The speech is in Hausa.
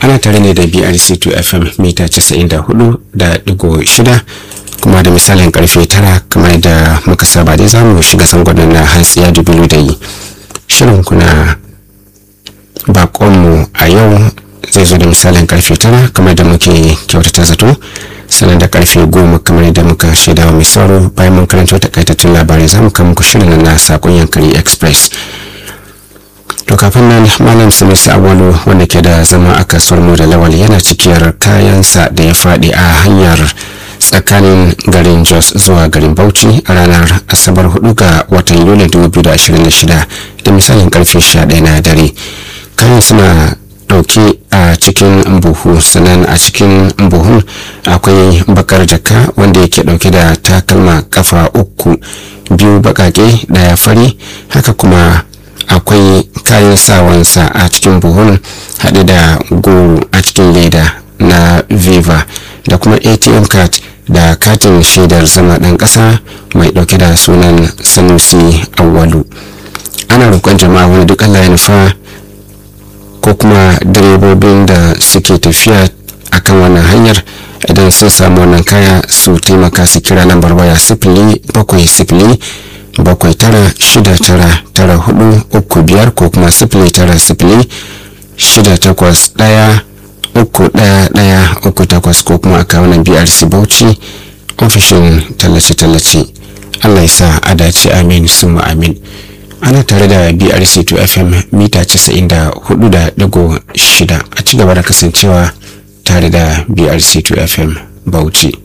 ana tare ne da brc2 fm mita 94.6 kuma da misalin karfe tara kamar da muka saba dai za mu shiga sangonan na hantsiya dubilu da yi shirin kuna bakonmu a yau zai zo da misalin karfe tara kamar da muke kyautata zato sannan da karfe goma kamar da muka shaidawa mai sauro bayan mun karanta takaitattun labarai za mu kama muku shirin na sakon yankari express to kafin nan malam sanusi awalu wanda ke da zama a kasuwar mu da lawal yana cikiyar kayansa da ya faɗi a hanyar tsakanin garin jos zuwa garin bauchi a ranar asabar 4 ga watan yuli 2026 da misalin karfe 11 na dare kayan suna dauke a cikin buhu sannan a cikin buhun akwai bakar jaka wanda yake dauke da takalma kafa uku biyu bakake daya fari haka kuma akwai kayan sawansa a cikin buhun haɗe da goro a cikin leda na viva da kuma atm card da katin shaidar zama ɗan ƙasa mai ɗauke da sunan sanusi awwalu ana roƙon jama'a wani duk allah ya nufa ko kuma direbobin da suke tafiya akan wannan hanyar idan sun samu wannan kaya su taimaka su kira lambar waya sifili bakwai sifili bakwai tara shida tara tara hudu uku biyar ko kuma sifili tara sifili shida takwas ɗaya uku ɗaya ɗaya uku takwas ko kuma a kawo brc bauchi ofishin tallace-tallace allah ya sa a dace amin suma amin ana tare da brc 2 fm mita 94.6 a ci gaba da kasancewa tare da brc 2 fm bauchi